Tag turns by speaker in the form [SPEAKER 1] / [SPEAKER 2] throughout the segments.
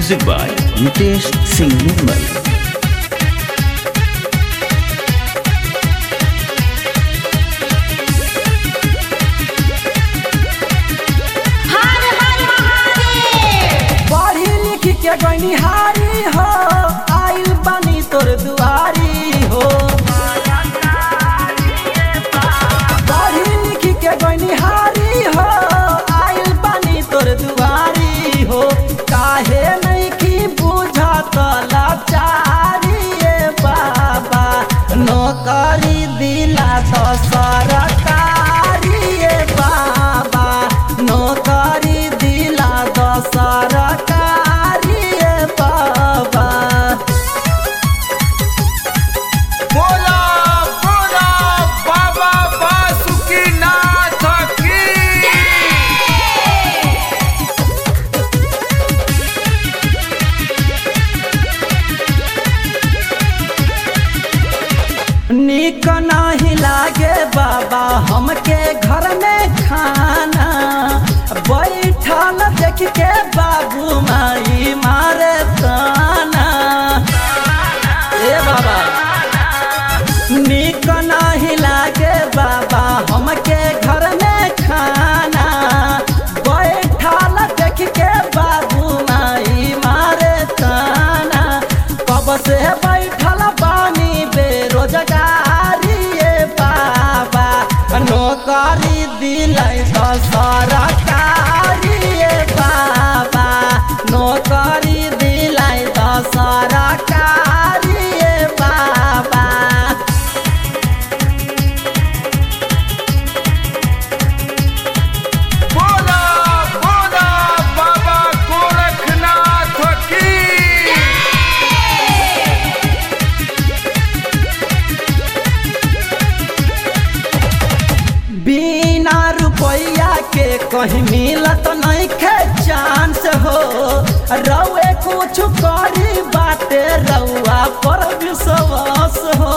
[SPEAKER 1] Music by Nitesh Singh Nirmal.
[SPEAKER 2] हर हर महादेव
[SPEAKER 3] पढ़ी लिख के गनिहारी हो आइल बानी तोर दुआरी हो पढ़ी लिख के गनिहारी हो आइल बानी तोर दुआरी हो काहे नहीं की बुझत लाचारी ए बाबा नौकरी दिला तो सरकारी ए बाबा नौकरी दिला तो सरकारी ए बाबा
[SPEAKER 4] बोला बोला बाबा बासुकीनाथ की
[SPEAKER 3] निक नहीं लागे बाबा हमके घर में खाना बैठल देख के बाबू माई मारे ताना ए बाबा निक नहीं लागे बाबा हमके घर में खाना बैठल देख के बाबू माई मारे ताना कब से बैठल बानी बेरोजगारी ए बाबा नौकरी दिलाई तो सरकारी ए बाबा नौकरी दिलाई तो सरकारी ए बाबा
[SPEAKER 4] बोला बोला बाबा गोरखनाथ की
[SPEAKER 3] बिना रुपया के कहीं मिलत नहीं खे चांस हो रउए कुछ करी बाटे रउआ पर विश्वास हो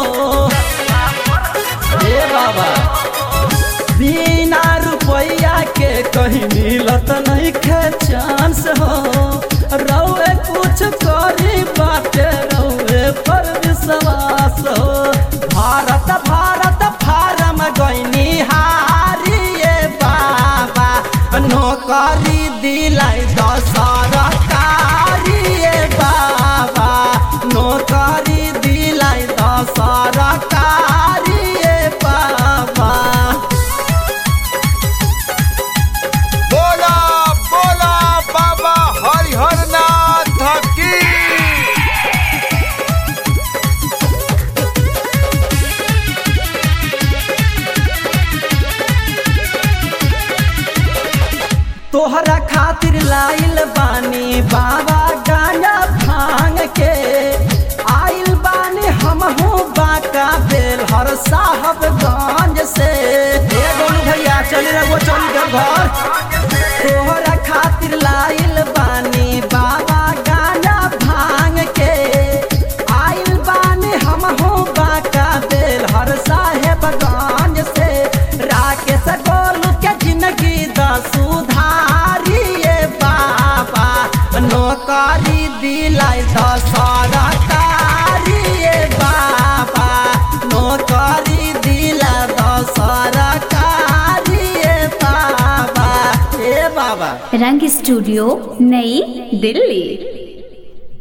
[SPEAKER 3] ए बाबा बिना रुपया के कहीं मिलत नहीं खे चांस हो रउए कुछ करी बाटे रउए पर विश्वास हो भारत भारत फारम गईनी हारी ए बाबा नौकरी दिलाई तो सरकारी ए बाबा नौकरी दिलाई तो सरकारी ए बाबा
[SPEAKER 4] बोला बोला बाबा हरिहरनाथ की
[SPEAKER 3] तोहरा खातिर लाइल बानी बाबा गाना भांग के आइल बानी हमहू बाका बेल हर साहब गंज से ए गोलू भैया चल रहो चल के घर तोहरा खातिर लाइल बानी बाबा गाना भांग के आइल बानी हमहू बाका बेल हर साहेब गंज से राकेश गोलू के जिंदगी द सुधारी ए बाबा नौकरी दिलाई द सरकारी ए बाबा नौकरी दिला द सरकारी ए बाबा ए बाबा
[SPEAKER 2] रंग स्टूडियो नई दिल्ली